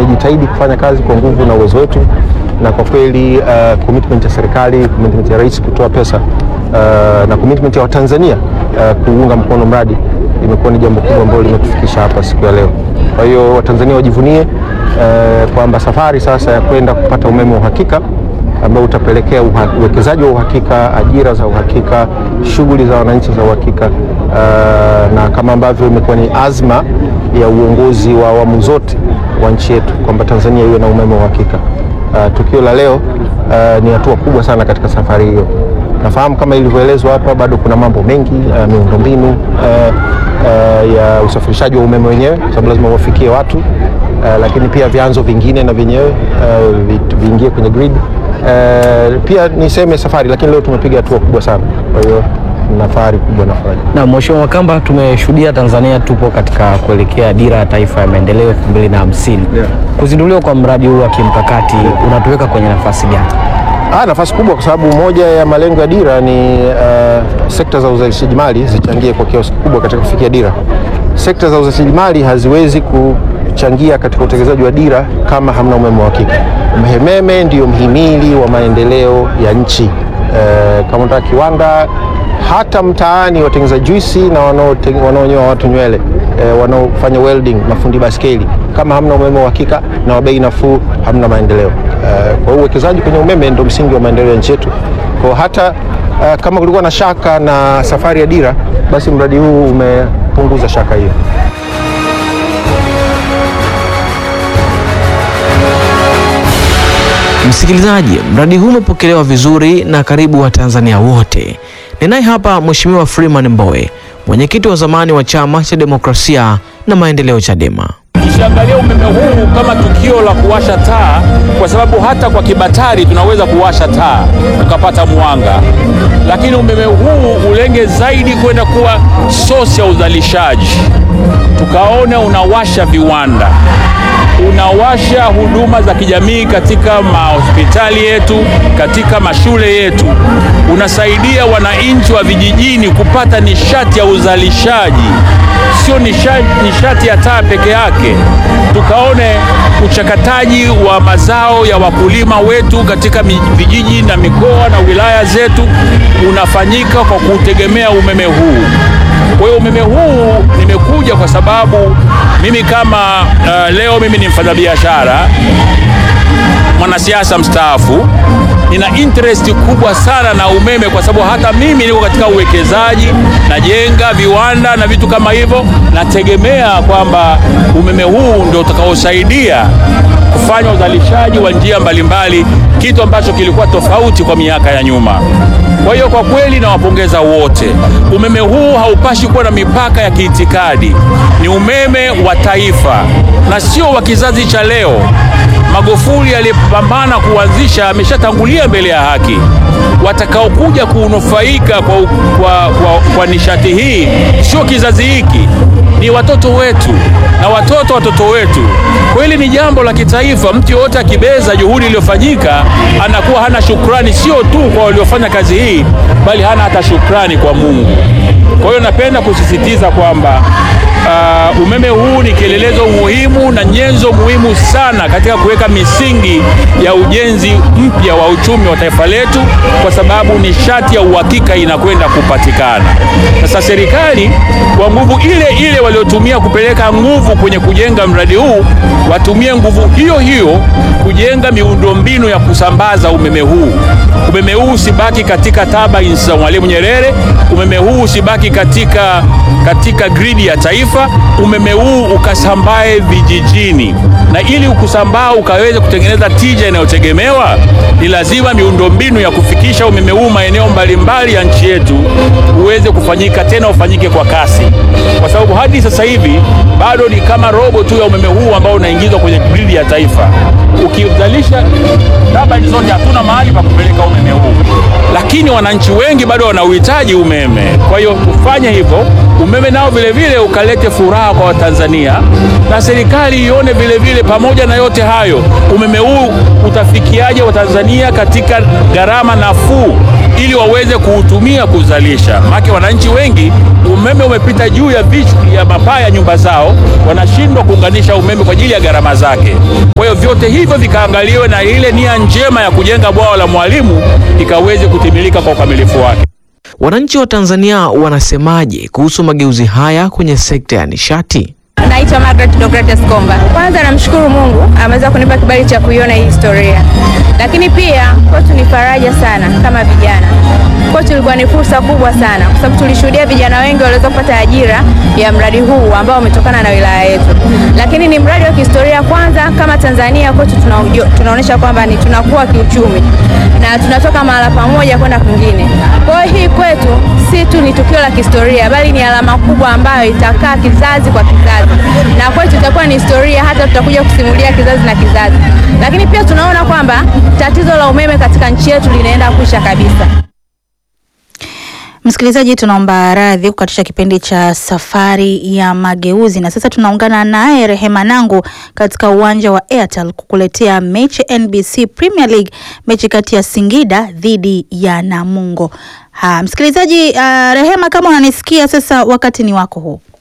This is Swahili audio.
tumejitahidi kufanya kazi kwa nguvu na uwezo wetu, na kwa kweli uh, commitment ya serikali, commitment ya rais kutoa pesa uh, na commitment ya Watanzania uh, kuunga mkono mradi imekuwa ni jambo kubwa ambalo limetufikisha hapa siku ya leo. Kwa hiyo Watanzania wajivunie uh, kwamba safari sasa ya kwenda kupata umeme wa uhakika ambao utapelekea uha- uwekezaji wa uhakika, ajira za uhakika, shughuli za wananchi za uhakika uh, na kama ambavyo imekuwa ni azma ya uongozi wa awamu zote wa nchi yetu kwamba Tanzania iwe na umeme wa uhakika. Uh, tukio la leo uh, ni hatua kubwa sana katika safari hiyo. Nafahamu kama ilivyoelezwa hapa, bado kuna mambo mengi uh, miundombinu uh, uh, ya usafirishaji wa umeme wenyewe, kwa sababu lazima uwafikie watu uh, lakini pia vyanzo vingine na vyenyewe uh, vi- viingie kwenye grid. Uh, pia niseme safari, lakini leo tumepiga hatua kubwa sana, kwa hiyo na fahari kubwa na faraja. Na Mheshimiwa Makamba, tumeshuhudia Tanzania tupo katika kuelekea dira ya taifa ya maendeleo 2050. Yeah. Kuzinduliwa kwa mradi huu wa kimkakati unatuweka kwenye nafasi gani? Ah, nafasi kubwa kwa sababu moja ya malengo ya dira ni uh, sekta za uzalishaji mali zichangie kwa kiasi kikubwa katika kufikia dira. Sekta za uzalishaji mali haziwezi kuchangia katika utekelezaji wa dira kama hamna umeme wa uhakika. Umeme ndio mhimili wa maendeleo ya nchi. Uh, kama unataka kiwanda hata mtaani watengeneza juisi na wanaote- wanaonyoa watu nywele eh, wanaofanya welding, mafundi baskeli, kama hamna umeme wa uhakika na wa bei nafuu, hamna maendeleo. Eh, kwa hiyo uwekezaji kwenye umeme ndio msingi wa maendeleo ya nchi yetu. Kwa hiyo hata eh, kama kulikuwa na shaka na safari ya dira, basi mradi huu umepunguza shaka hiyo. Msikilizaji, mradi huu umepokelewa vizuri na karibu Watanzania wote. Ninaye hapa Mheshimiwa Freeman Mbowe, mwenyekiti wa zamani wa Chama cha Demokrasia na Maendeleo CHADEMA. Usiangalie umeme huu kama tukio la kuwasha taa, kwa sababu hata kwa kibatari tunaweza kuwasha taa tukapata mwanga, lakini umeme huu ulenge zaidi kwenda kuwa sosi ya uzalishaji, tukaone unawasha viwanda unawasha huduma za kijamii katika mahospitali yetu, katika mashule yetu, unasaidia wananchi wa vijijini kupata nishati ya uzalishaji, sio nishati, nishati ya taa peke yake. Tukaone uchakataji wa mazao ya wakulima wetu katika mi- vijiji na mikoa na wilaya zetu unafanyika kwa kutegemea umeme huu. Kwa hiyo umeme huu nimekuja kwa sababu mimi kama uh, leo mimi ni mfanyabiashara mwanasiasa mstaafu, nina interest kubwa sana na umeme, kwa sababu hata mimi niko katika uwekezaji, najenga viwanda na vitu kama hivyo. Nategemea kwamba umeme huu ndio utakaosaidia kufanya uzalishaji wa njia mbalimbali, kitu ambacho kilikuwa tofauti kwa miaka ya nyuma. Kwa hiyo kwa kweli nawapongeza wote. Umeme huu haupashi kuwa na mipaka ya kiitikadi, ni umeme wa taifa na sio wa kizazi cha leo. Magufuli aliyepambana kuanzisha ameshatangulia mbele ya haki. Watakaokuja kunufaika kwa, kwa, kwa, kwa nishati hii sio kizazi hiki, ni watoto wetu na watoto watoto wetu. Kweli ni jambo la kitaifa. Mtu yoyote akibeza juhudi iliyofanyika anakuwa hana shukrani, sio tu kwa waliofanya kazi hii, bali hana hata shukrani kwa Mungu. Kwa hiyo napenda kusisitiza kwamba uh, umeme huu ni kielelezo muhimu na nyenzo muhimu sana katika kuweka misingi ya ujenzi mpya wa uchumi wa taifa letu, kwa sababu nishati ya uhakika inakwenda kupatikana. Sasa serikali kwa nguvu ile ile waliotumia kupeleka nguvu kwenye kujenga mradi huu, watumie nguvu hiyo hiyo kujenga miundombinu ya kusambaza umeme huu. Umeme huu usibaki katika turbines za Mwalimu Nyerere, umeme huu usibaki katika, katika gridi ya taifa, umeme huu ukasambae vijijini, na ili ukusambaa ukaweze kutengeneza tija inayotegemewa, ni lazima miundombinu ya kufikisha umeme huu maeneo mbalimbali ya nchi yetu uweze kufanyika, tena ufanyike kwa kasi, kwa sababu hadi sasa hivi bado ni kama robo tu ya umeme huu ambao unaingizwa kwenye gridi ya taifa. Ukizalisha turbine zote, hatuna mahali pa kupeleka umeme huu, lakini wananchi wengi bado wanauhitaji umeme. Kwa hiyo kufanya hivyo, umeme nao vile vile ukalete furaha kwa Watanzania na serikali ione vile vile, pamoja na yote hayo, umeme huu utafikiaje Watanzania katika gharama nafuu ili waweze kuutumia kuzalisha. Maana wananchi wengi umeme umepita juu ya vichwa ya mapaa ya nyumba zao, wanashindwa kuunganisha umeme kwa ajili ya gharama zake. Kwa hiyo vyote hivyo vikaangaliwe na ile nia njema ya kujenga bwawa la Mwalimu ikaweze kutimilika kwa ukamilifu wake. Wananchi wa Tanzania wanasemaje kuhusu mageuzi haya kwenye sekta ya nishati? Naitwa Margaret Deogratias Komba. Kwanza namshukuru Mungu ameweza kunipa kibali cha kuiona hii historia, lakini pia kwetu ni faraja sana kama vijana. Kwetu ilikuwa ni fursa kubwa sana, kwa sababu tulishuhudia vijana wengi waliweza kupata ajira ya mradi huu ambao umetokana na wilaya yetu, lakini ni mradi wa kihistoria. Kwanza kama Tanzania kwetu tuna, tunaonyesha kwamba ni tunakuwa kiuchumi na tunatoka mahala pamoja kwenda kwingine. Kwa hiyo hii kwetu si tu ni tukio la kihistoria, bali ni alama kubwa ambayo itakaa kizazi kwa kizazi na kwetu itakuwa ni historia, hata tutakuja kusimulia kizazi na kizazi. Lakini pia tunaona kwamba tatizo la umeme katika nchi yetu linaenda kuisha kabisa. Msikilizaji, tunaomba radhi kukatisha kipindi cha safari ya mageuzi, na sasa tunaungana naye Rehema Nangu katika uwanja wa Airtel kukuletea mechi NBC Premier League, mechi kati ya Singida dhidi ya Namungo. Ha, msikilizaji, uh, Rehema, kama unanisikia sasa, wakati ni wako huu.